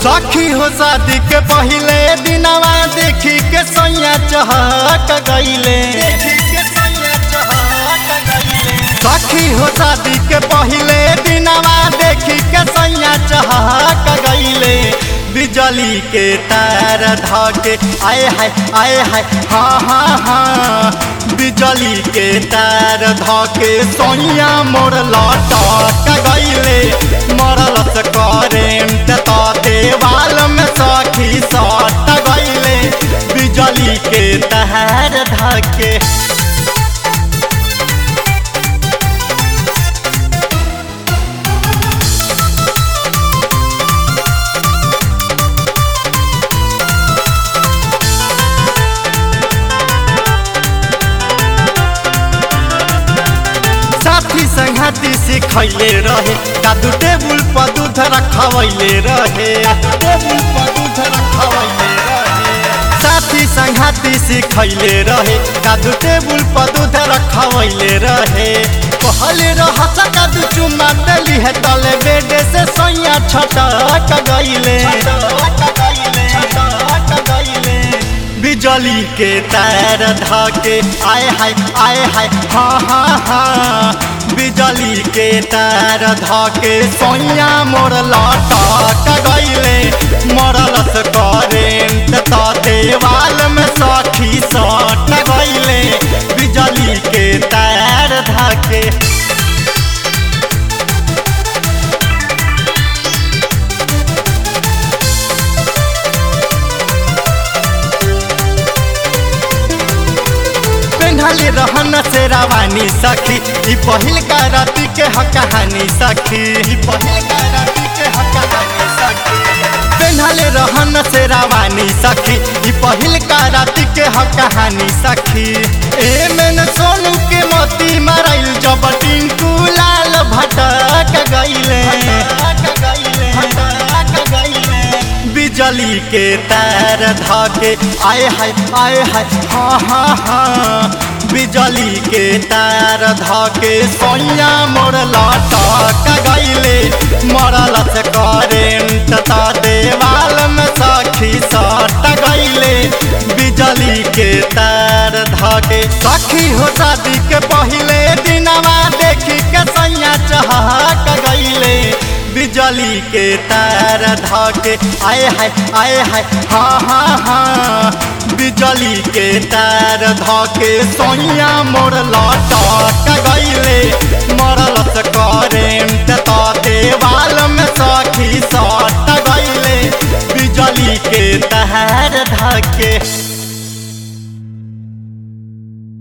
सखी हो शादी के पहले दिनवा देखी के सैया चहक गईले सखी हो शादी के पहले दिनवा देखी के सैया चहक गईले बिजली के तार धके आए हाय आए हाय हाँ हाँ हाँ बिजली के तार धके सोइया मोर लटक गईले मरलस करेंट तो देवाल में सखी सट गईले बिजली के तार धके साथी संगती सिखैले रहे दादू टेबुल पर दूध रखवैले रहे टेबुल पर दूध रखवैले रहे साथी संगती सिखैले रहे दादू टेबुल पर दूध रखवैले रहे कहले रह दादू चुम्मा देली है तले बेडे से सैया छटक गईले बिजली के तार धके आए हाय आए हाय हाँ हाँ हाँ बिजली के तार धके सोइया मोर लटक गईले मरलस करेंट तो देवाल में सखी सट गईले बिजली के तार धके पेन्हले रहन से रवानी सखी ई पहिल का राती के ह कहानी सखी ई पहिल का राती के ह कहानी सखी पेन्हले रहन से रवानी सखी ई पहिल का राती के ह कहानी सखी ए में सोनू के मोती मारल जब टिंकू लाल भटक गईले भटक गईले भटक गईले बिजली के तार धके आए हाय आए हाय हाँ हाँ हाँ बिजली के तार धके सोइया मोर लटक गईले मरलस करेंट तो देवाल में सखी सट गईले बिजली के तार धके सखी हो शादी के पहले दिनवा देखी के सैया चहक गईले बिजली के तार धके आए हाय आए हाय हाँ हाँ हाँ बिजली के तार धके सोइया मोर लटक गईले मरलस करेंट तो देवाल में सखी सट गईले बिजली के तार धके